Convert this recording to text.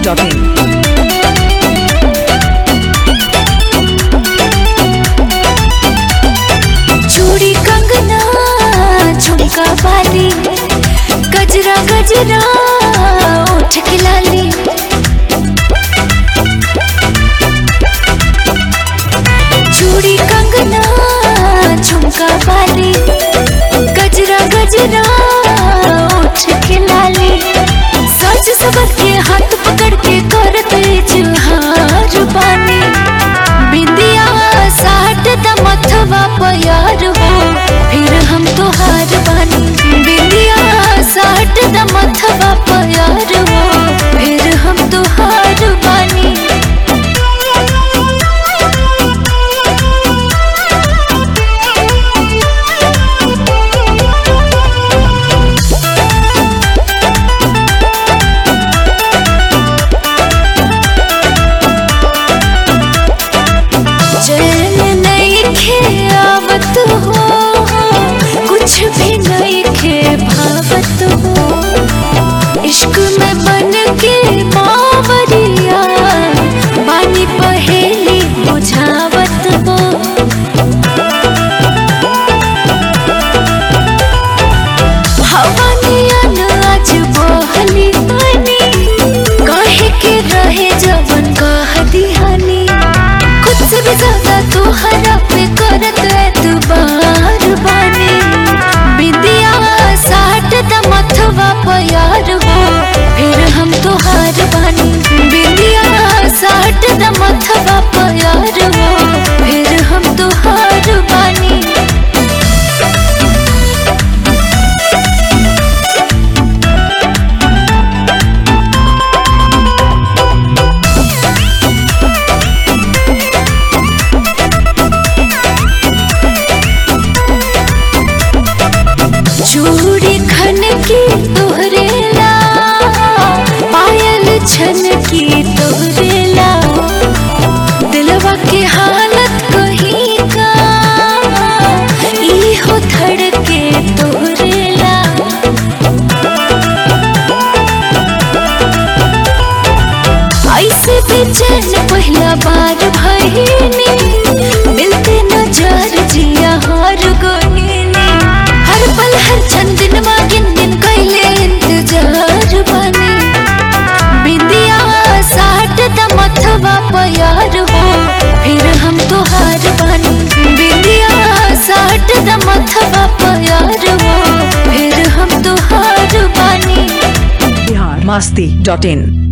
biharmasti.in चूड़ी कंगना झुमका बाली गजरा गजरा ओठ की लाली चूड़ी कंगना झुमका बाली गजरा गजरा ओठ की लाली सच सबक के हाथ पकड़ के करत जुहार बानी बिंदिया साठ द मथवा प्यार हो फिर हम तोहार बानी बिंदिया साठ द मथवा प्यार हो फिर हम तोहार बानी चैन नहीं खे आवत हो कुछ भी नहीं खे भावत हो इश्क में बन के बावरिया बानी पहेली बुझावत हो हवा नियन आज बहली पानी काहे के रहे जवन कह दिहानी खुद से भी ज्यादा तोहरा पे करत एतबार बानी बिंदिया साठ द मथवा प्यार हो फिर हम तोहार बानी बिंदिया साठ द मथवा प्यार हो फिर हम तोहार बानी चूड़ी खन की तोहरेला पायल छन की तोहरेला दिलवा के हालत कहीं का ई हो धड़के तोहरेला ऐसे बेचैन पहला बार भईनी मिलते नजर जिया हार गईनी हर पल हर क्षण दिन गिन गिन कैले इंतजार बनी बिंदिया साठ द मथवा प्यार हो फिर हम तोहार बनी बिंदिया साठ द मथवा प्यार हो फिर हम तोहार बनी biharmasti.in